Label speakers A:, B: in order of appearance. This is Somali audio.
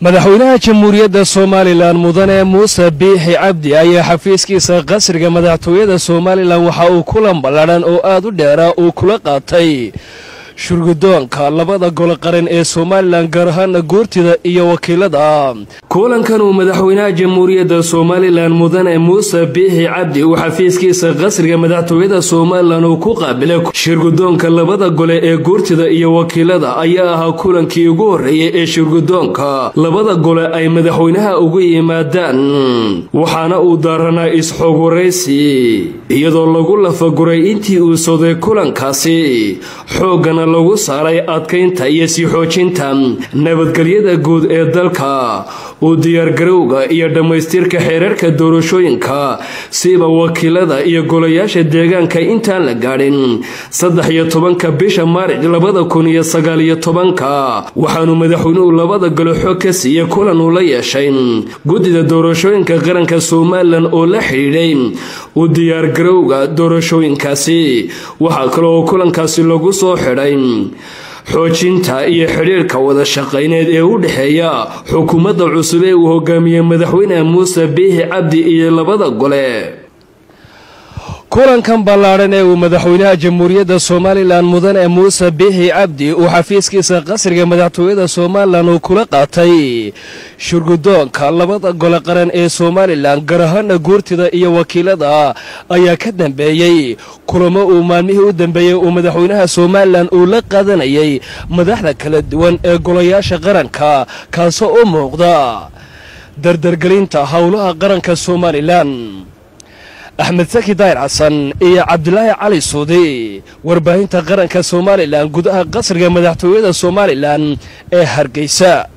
A: madaxweynaha jamhuuriyadda somalilan mudane muuse biixi cabdi ayaa xafiiskiisa qasriga madaxtooyada somalilan waxa uu kulan balladhan oo aad u dheera uu kula qaatay shurgudoonka labada gole qaran ee somalilan gaar ahaana guurtida iyo wakiilada kulankan uu madaxweynaha jamhuuriyadda somalilan mudane muuse biixi cabdi uu xafiiskiisa qasriga madaxtooyada somalilan uu ku qaabilay shirgudoonka labada gole ee guurtida iyo wakiilada ayaa ahaa kulankii ugu horreeyay ee shirgudoonka labada gole ay madaxweynaha ugu yimaadaan waxaana uu daaranaa is-xoog waraysi iyadoo lagu lafaguray intii uu soday kulankaasi xooggana lagu saaray adkaynta iyo sii xoojinta nabadgelyada guud ee dalka uu diyaargarowga iyo dhammaystirka xeerarka doorashooyinka siba wakiilada iyo golayaasha deegaanka intaan la gaadhin saddex iyo tobanka bisha maaric labada kun iyo sagaaliyo tobanka waxaanu madaxweynuhu labada gole xog ka siiyey kulan uu la yeeshay guddida doorashooyinka qaranka somalilan oo la xidhiidhay u diyaargarowga doorashooyinkaasi waxaa kaloo kulankaasi lagu soo xidhay xoojinta iyo xidhiirka wada shaqayneed ee u dhexeeya xukuumadda cusub ee uu hogaamiyey madaxweyne muuse biixi cabdi iyo labada gole kulankan ballaadhan ee uu madaxweynaha jamhuuriyadda somalilan mudane muuse biixi cabdi uu xafiiskiisa qasriga madaxtooyada somalilan uu kula qaatay shurgudoonka labada gole qaran ee somalilan gaar ahaana guurtida iyo wakiilada ayaa ka dambeeyey kulamo uu maalmihii u dambeeyey uu madaxweynaha somalilan uu la qaadanayay madaxda kala duwan ee golayaasha qaranka kaasoo u muuqda dardargelinta howlaha qaranka somalilan axmed saki daayir xasan iyo cabdilaahi cali suudi warbaahinta qaranka somalilan gudaha qasriga madaxtooyada somalilan ee hargeysa